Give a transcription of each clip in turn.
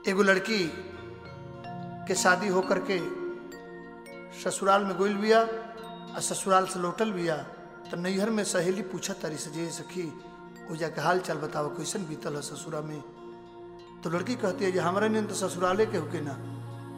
एगो लड़की के शादी होकर के ससुराल में गोइल बिया आ ससुराल से लौटल बिया तो नैहर में सहेली पूछत तारी से जे सखी ओ जाके हाल चाल बताओ कैसन बीतल है ससुरा में तो लड़की कहती है जे हमारा नहीं तो ससुराले के होके ना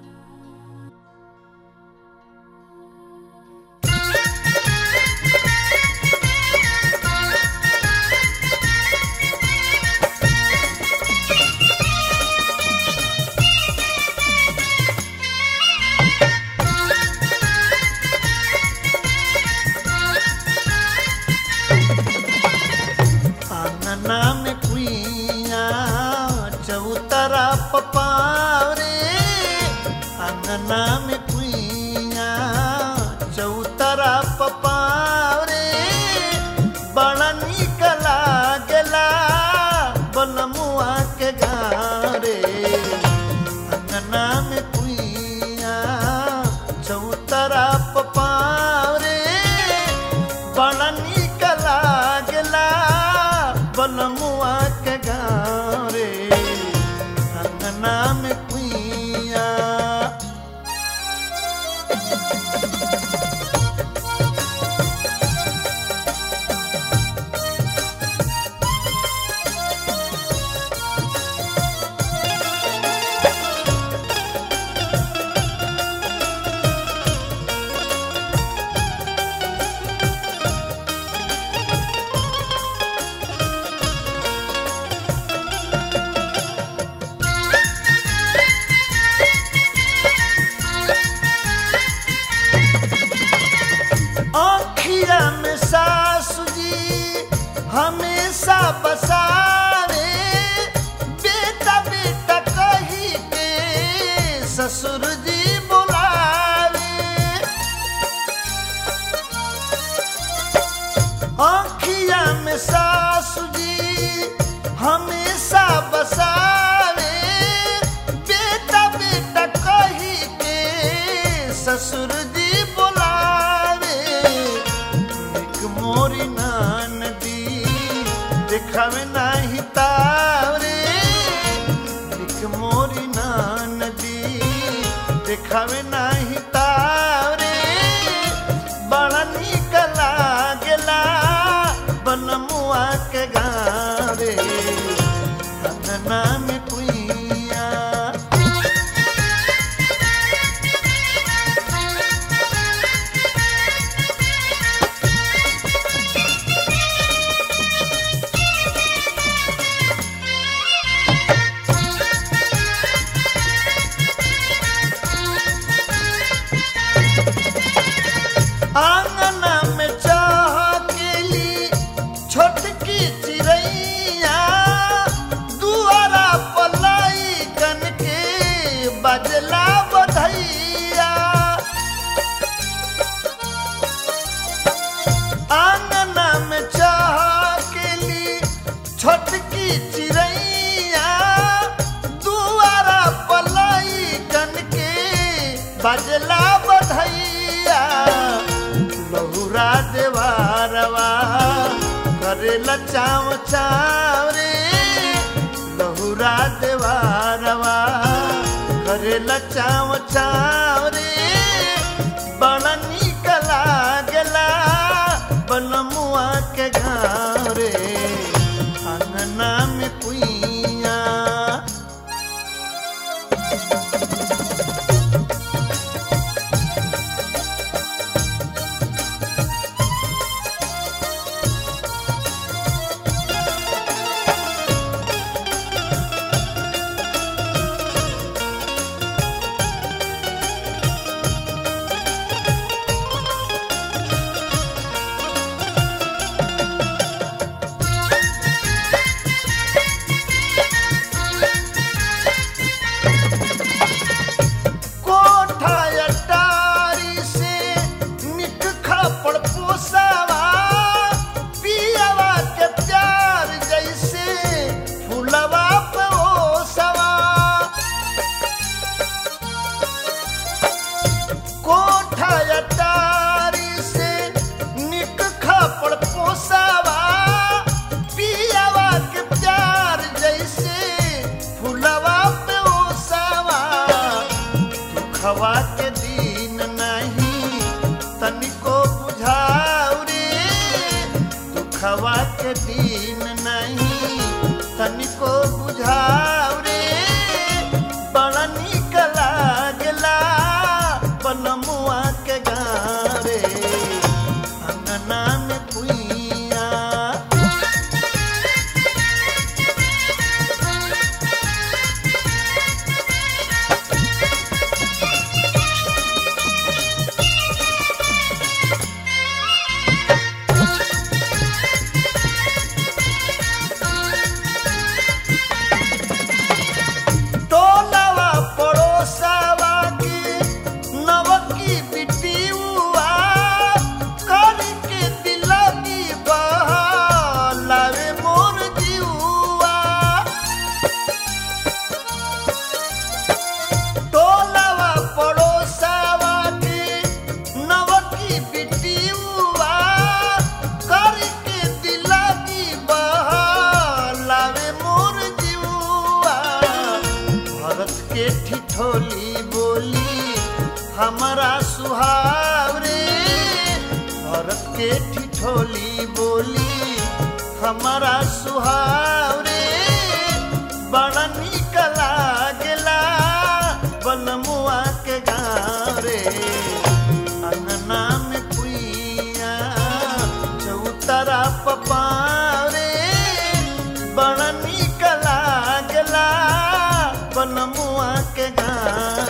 आंगना में कुइया चौतरा पपारे आंगना में कुइया चौतरा पपारे बड़ा निक लागला बनमुआ के गारे अंगना में कुइया चौतरा पपारे बड़ा निक लागला बनमुआ के गाँव रे अंगना में कुइया आँखिया में सासु जी हमेशा बसावे बेटा बेटा कही के ससुर जी बुलावे आँखिया में सासु जी हमेशा बसावे बेटा बेटा कही के ससुर जी बुलावे एक मोरी नान दी दिखावे नाही तारे एक मोरी नान दी दिखावे नाही तारे बड़ा निक लागला बनमुआ के गावे अंगना में कुइया आंगना में चाह केली छोटकी चिड़ैया दुआरा पलाई कन के बजला बधैया आंगना में चाह केली छोटकी चिड़ैया दुआरा पलाई कन के बजला बधैया लहुरा देवारवा करेला चाव चाव रे लहुरा देवारवा करेला चाव चाव रे बड़ा निक लागला बनमुआ के गाँव रे अंगना में कुइया दुखवा के दिन नहीं तनिको बुझाऊ रे दुखवा के दिन नहीं तनिको बुझाऊ रे बड़ा निक लागला पनमुआ के गारे अंगना में कुइया टोलवा पड़ोसवा के नवकी बिटियुआ करी के दिलगी बहलावे मोर जिउआ टोलवा पड़ोसवा के नवकी बिटियुआ करी के दिलगी बहलावे मोर जिउआ भरत के ठिठोली बोली हमारा सुहाव रे भरत के ठिठोली बोली हमारा सुहाव रे बड़ा निक लागला बनमुआ के गाँव रे अंगना में कुइया चौतरा पपारे बड़ा निक लागला बनमुआ के गाँव